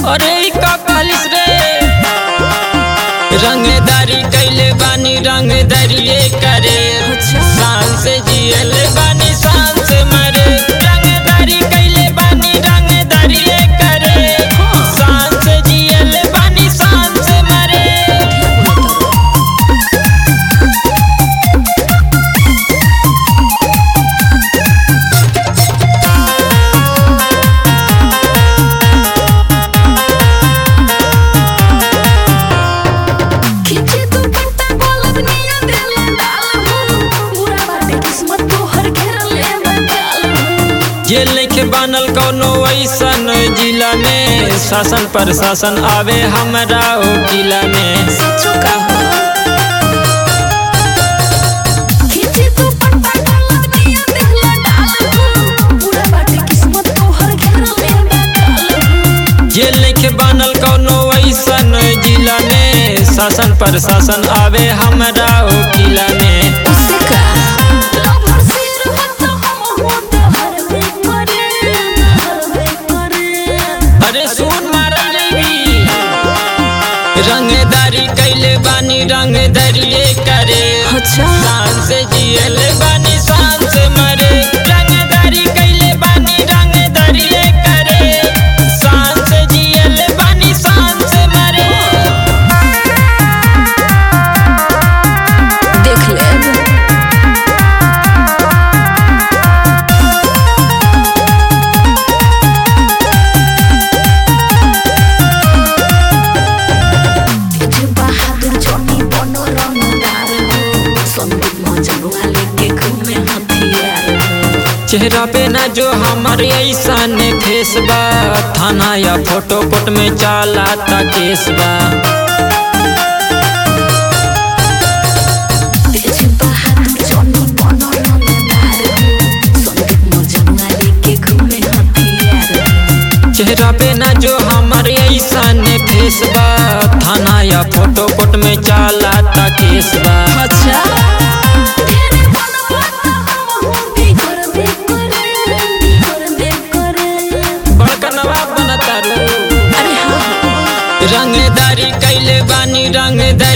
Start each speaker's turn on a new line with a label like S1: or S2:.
S1: अरे ई का कहलिस रे रंगदारी कैले बानी रंगदारिये करे शान से जियल बानी शान से मरे रंगदारी कैले बानी रंगदारिये करे शान से जियल बानी शान से मरे
S2: खींचे तू पत्ता बोलब निया देला डाल हो पूरा बाटे किस्मत तोहर घेरले बंगाल हो
S1: ये लिखे बनल कौनो ऐसन जिला में शासन प्रशासन आवे हमरा ओ किला में
S2: सचो कहो खींचे तू पत्ता बोलब निया देला डाल हो पूरा बाटे किस्मत तोहर घेरले बंगाल हो
S1: ये लिखे बनल कौनो ऐसन जिला में शासन प्रशासन आवे हमरा ओ किला में
S2: उससे का लवर सिर हो तो हम हो तो हर वे करे हर वे करे
S1: अरे सुन मारा देवी रंगदारी कैले बानी रंगदारिये करे
S2: अच्छा
S1: शान से जियल बानी शान से मरे रंगदारी कैले बानी रंगदारिये करे शान से जियल बानी शान से मरे
S2: देख ले तेज बहादुर जोनी बनो रंगदार हो संदीप मजनुआ लेके घूमे हथियार हो
S1: चेहरा पे ना जो हमारे ऐसन फेस बा थाना या फोटो कोट में चाला ता केस बा
S2: तेज बहादुर जोनी बनो रंगदार हो संदीप मजनुआ लेके घूमे हथियार हो
S1: चेहरा पे ना जो हमारे ऐसन फेस बा थाना या फोटो कोट में चाला ता केस बा
S2: अच्छा तेरे बनवा तो हम हो भी कर दे करे भी कर दे करे
S1: बड़का नवाब बनता रू
S2: अरे हाँ
S1: रंगदारी कैले बानी रंगदारी